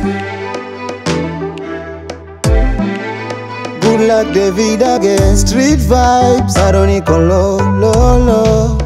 Good luck David again Street vibes Bado niko low, low, low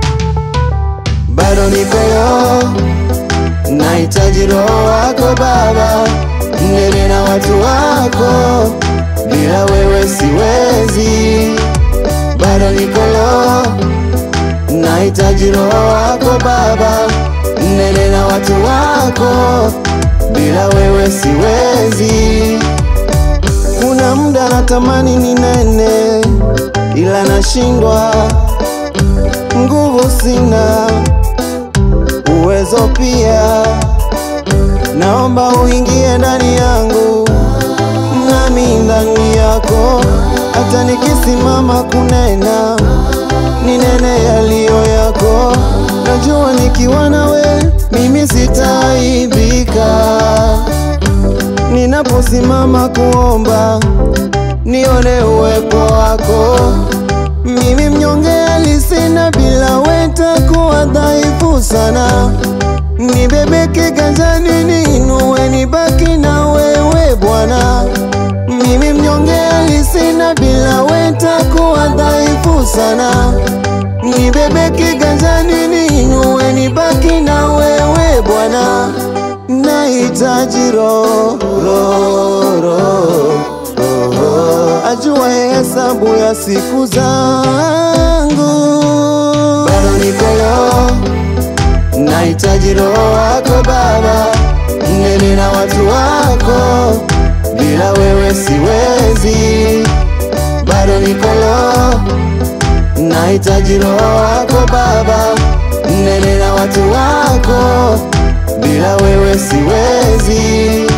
Bado niko low Nahitaji roho wako baba Nene na watu wako Bila wewe siwezi Bado niko low Nahitaji roho wako baba Nene na watu wako Bila wewe siwezi kuna muda natamani ni nene, ila nashindwa, nguvu sina, uwezo pia. Naomba uingie ndani yangu, nami ndani yako, hata nikisimama kunena, ninene yaliyo yako. Najua nikiwa nawe mimi sitaaibika ninaposimama kuomba nione uwepo wako. Mimi mnyonge alisina, bila weta kuwa dhaifu sana. Nibebeke ganjani, niinue, nibaki na wewe Bwana. Mimi mnyonge alisina, bila weta kuwa dhaifu sana. Nibebeke ganjani, niinue, nibaki na wewe Bwana nahitaji roho roho roho roho ajua hesabu ya siku zangu, bado niko low, nahitaji roho wako Baba, nene na watu wako, bila wewe siwezi, bado niko low, nahitaji roho wako Baba, nene na watu wako bila wewe siwezi.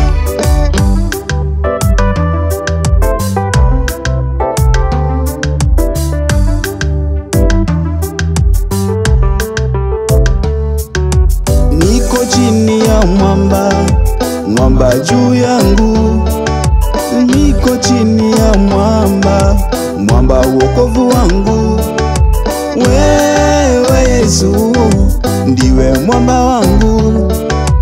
Niko chini ya mwamba, mwamba juu yangu. Niko chini ya mwamba, mwamba wokovu wangu. Wewe Yesu ndiwe mwamba wangu.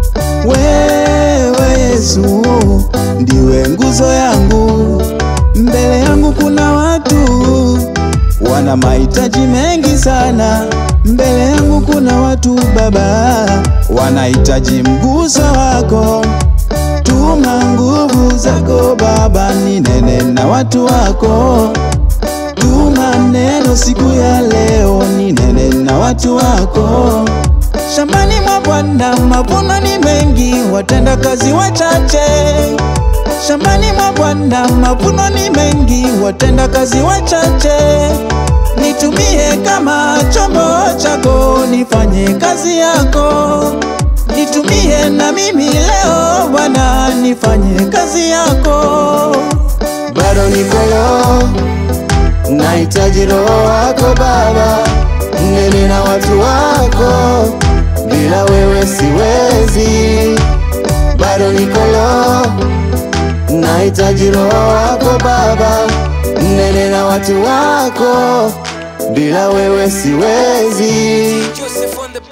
Wewe Yesu ndiwe nguzo yangu. Mbele yangu kuna watu wana mahitaji mengi sana. Mbele yangu kuna watu Baba wanahitaji mguso wako. Tuma nguvu zako Baba, ninene na watu wako. Tuma neno siku ya leo, ninene na watu wako. Shambani mwa Bwana mavuno ni mengi, watenda kazi wachache. Shambani mwa Bwana mavuno ni mengi, watenda kazi wachache. Nitumie kama chombo chako, nifanye kazi yako. Nitumie na mimi leo Bwana, nifanye kazi yako. bado niko low, nahitaji roho wako Baba, nene na watu wako, bila wewe siwezi, bado niko low, nahitaji roho wako Baba, nene na watu wako, bila wewe siwezi. Joseph on the